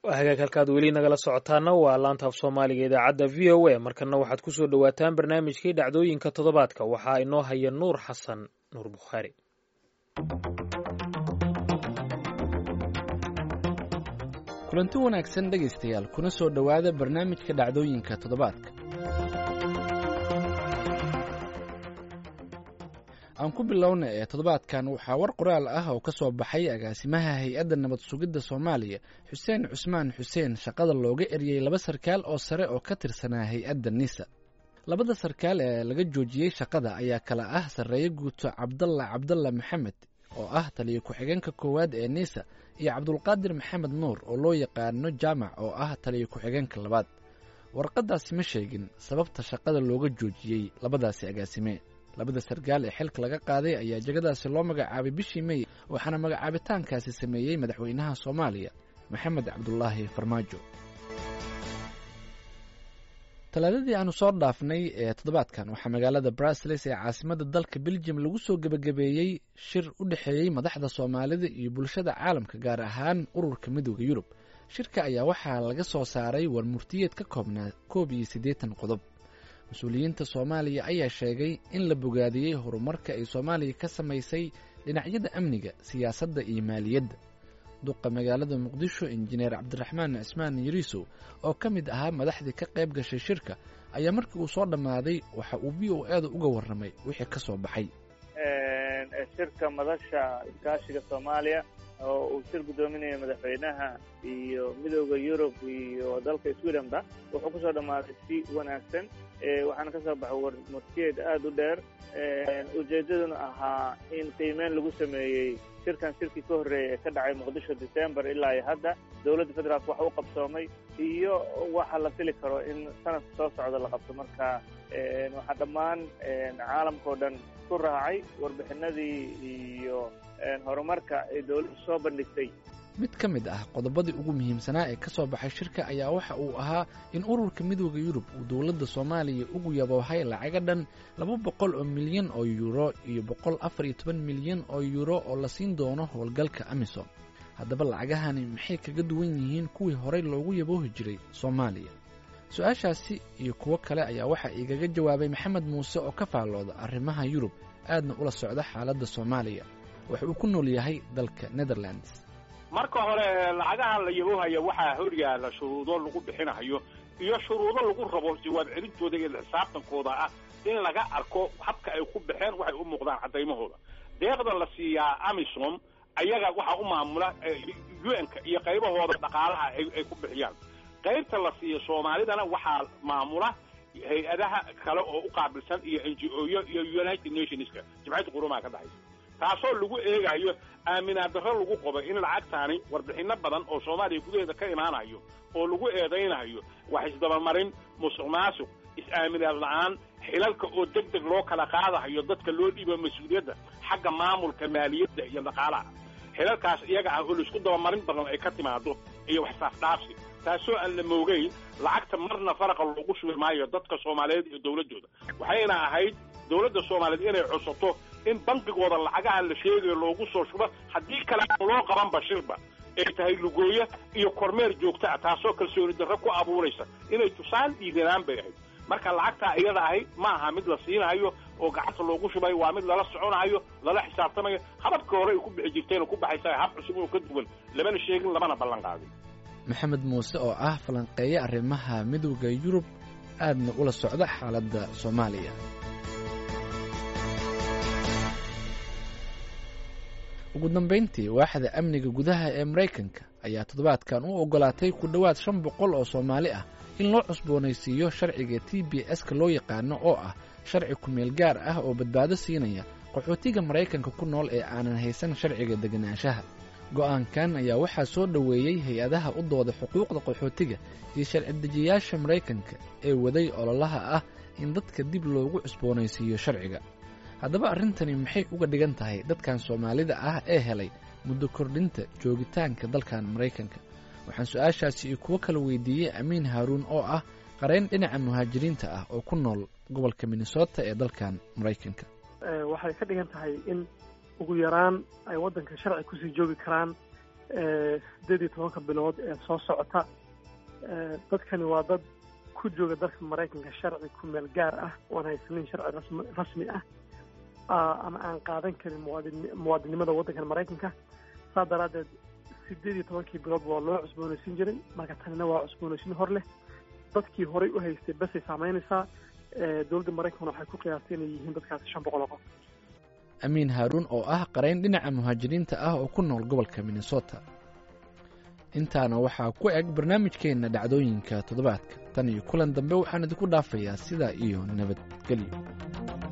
hagaag halkaad weli nagala socotaana waa laanta af soomaaliga idaacadda v o a markana waxaad ku soo dhowaataan barnaamijkii dhacdooyinka toddobaadka waxaa inoo haya nuur xasan nuur bukhaari kulanti wanaagsan dhegaystayaal kuna soo dhowaada barnaamijka dhacdooyinka toddobaadka aan ku bilowna ee toddobaadkan waxaa war qoraal ah oo ka soo baxay agaasimaha hay-adda nabad sugidda soomaaliya xuseen cusmaan xuseen shaqada looga eryey laba sarkaal oo sare oo ka tirsanaa hay-adda nisa labada sarkaal ee laga joojiyey shaqada ayaa kala ah sarreeye guuto cabdalla cabdalla maxamed oo ah taliyo ku-xigeenka koowaad ee nisa iyo cabdulqaadir maxamed nuur oo loo yaqaano jaamac oo ah taliyo ku-xigeenka labaad warqaddaasi ma sheegin sababta shaqada looga joojiyey labadaasi agaasime labada sarkaal ee xilka laga qaaday ayaa jegadaasi loo magacaabay bishii mey waxaana magacaabitaankaasi sameeyey madaxweynaha soomaaliya maxamed cabdulaahi farmaajo talaadadii aanu soo dhaafnay ee toddobaadkan waxaa magaalada brasiles ee caasimadda dalka beljum lagu soo gebagabeeyey shir u dhexeeyey madaxda soomaalida iyo bulshada caalamka gaar ahaan ururka midooda yurub shirka ayaa waxaa laga soo saaray war murtiyeed ka koobnaa koob iyo siddeetan qodob mas-uuliyiinta soomaaliya ayaa sheegay in la bogaadiyey horumarka ay soomaaliya ka samaysay dhinacyada amniga siyaasadda iyo maaliyadda duqa magaalada muqdisho injineer cabdiraxmaan cismaan yariisow oo ka mid ahaa madaxdii ka qayb gashay shirka ayaa markii uu soo dhammaaday waxa uu v o eeda uga warramay wixii ka soo baxay shirka madasha iskaashiga soomaaliya oo uu shir guddoominaya madaxweynaha iyo midooda yurub iyo dalka swedenba wuxuu kusoo dhammaaday si wanaagsan waxaana ka soo baxay war murtiyeed aada u dheer ujeeddaduna ahaa in qiimeyn lagu sameeyey shirkan shirkii ka horreeyay ee ka dhacay muqdisho december ilaa iyo hadda dowladda federaalk wax u qabsoomay iyo waxa la fili karo in sanadka soo socda la qabto marka waxaa dhammaan caalamka o dhan ku raacay warbixinadii iyo horumarka ay dowladdu soo bandhigtay mid ka mid ah qodobadii ugu muhiimsanaa ee ka soo baxay shirka ayaa waxa uu ahaa in ururka midooda yurub uu dowladda soomaaliya ugu yaboohay lacaga dhan laba boqol oo milyan oo yuuro iyo boqol afar iyo toban milyan oo yuuro oo la siin doono howlgalka amisom haddaba lacagahani maxay kaga duwan yihiin kuwii horey loogu yaboohi jiray soomaaliya su-aashaasi iyo kuwo kale ayaa waxaa igaga jawaabay maxamed muuse oo ka faallooda arrimaha yurub aadna ula socda xaaladda soomaaliya waxa uu ku nool yahay dalka netherlands marka hore lacagaha la yaboohaya waxaa horyaala shuruudo lagu bixinayo iyo shuruudo lagu rabo jawaab celintooda iyo xisaabtankooda ah in laga arko habka ay ku baxeen waxay u muuqdaan cadaymahooda deeqda la siiyaa amisom ayaga waxaa u maamula un-ka iyo qaybahooda dhaqaalaha ay ku bixiyaan qaybta la siiya soomaalidana waxaa maamula hay-adaha kale oo u qaabilsan iyo n g o yo iyo united nationska jimciyadda qurumaha ka dhexaysa taasoo lagu eegayo aaminaad darro lagu qobo in lacagtaani warbixinno badan oo soomaaliya gudaheeda ka imaanayo oo lagu eedaynayo wax isdabamarin musuq maasuq is-aaminaad la-aan xilalka oo deg deg loo kala qaadahayo dadka loo dhiibo mas-uuliyadda xagga maamulka maaliyadda iyo dhaqaalaha xilalkaas iyaga ah oo laisku dabamarin badan ay ka timaado iyo wax saafdhaafsi taasoo aan la moogeyn lacagta marna faraqa loogu shubi maayo dadka soomaaliyeed iyo dowladdooda waxayna ahayd dowladda soomaaliyeed inay codsato in bankigooda lacagaha la sheegayo loogu soo shubo haddii kale aan loo qaban bashirba ay tahay lugooye iyo kormeer joogta ah taasoo kalsooni darro ku abuuraysa inay tusaan dhiiranaan bay ahayd marka lacagtaa iyada ahay ma aha mid la siinahayo oo gacanta loogu shubayo waa mid lala soconayo lala xisaabtamayo hababkii hore ay ku bixi jirteenoo ku baxaysa hab cusub oo ka duwan lamana sheegin lamana ballan qaadin maxamed muuse oo ah falanqeeye arrimaha midowda yurub aadna ula socda xaaladda soomaaliya ugu dambayntii waaxda amniga gudaha ee maraykanka ayaa toddobaadkan u oggolaatay ku dhowaad shan boqol oo soomaali ah in loo cusboonaysiiyo sharciga t b s-ka loo yaqaano oo ah sharci kumeel gaar ah oo badbaado siinaya qaxootiga maraykanka ku nool ee aanan haysan sharciga deganaanshaha go'aankan ayaa waxaa soo dhoweeyey hay-adaha u dooda xuquuqda qaxootiga iyo sharci dejiyayaasha maraykanka ee waday ololaha ah in dadka dib loogu cusboonaysiiyo sharciga haddaba arrintani maxay uga dhigan tahay dadkan soomaalida ah ee helay muddo kordhinta joogitaanka dalkan maraykanka waxaan su-aashaasi iyo kuwo kala weydiiyey amiin haaruun oo ah qareyn dhinaca muhaajiriinta ah oo ku nool gobolka minnesota ee dalkan maraykanka waxay ka dhigan tahay in ugu yaraan ay waddanka sharci kusii joogi karaan sideed iyo tobanka bilood ee soo socota dadkani waa dad ku jooga dalka maraykanka sharci ku meel gaar ah oan haysanin sharci rasmi rasmi ah ama aan qaadan karin muwaadin muwaadinimada waddankan maraykanka saa daraaddeed sideed iyo tobankii bilood waa loo cusboonaysiin jiray marka tanina waa cusboonaysiin hor leh dadkii horay u haystay basay saameynaysaa dowladda maraykankuna waxay ku qiyaastay inay yihiin dadkaasi shan boqol oo qof amiin haaruun oo ah qarayn dhinaca muhaajiriinta ah oo ku nool gobolka minnesota intaana waxaa ku eg barnaamijkeenna dhacdooyinka toddobaadka tan iyo kulan dambe waxaan idinku dhaafayaa sidaa iyo nabadgelyo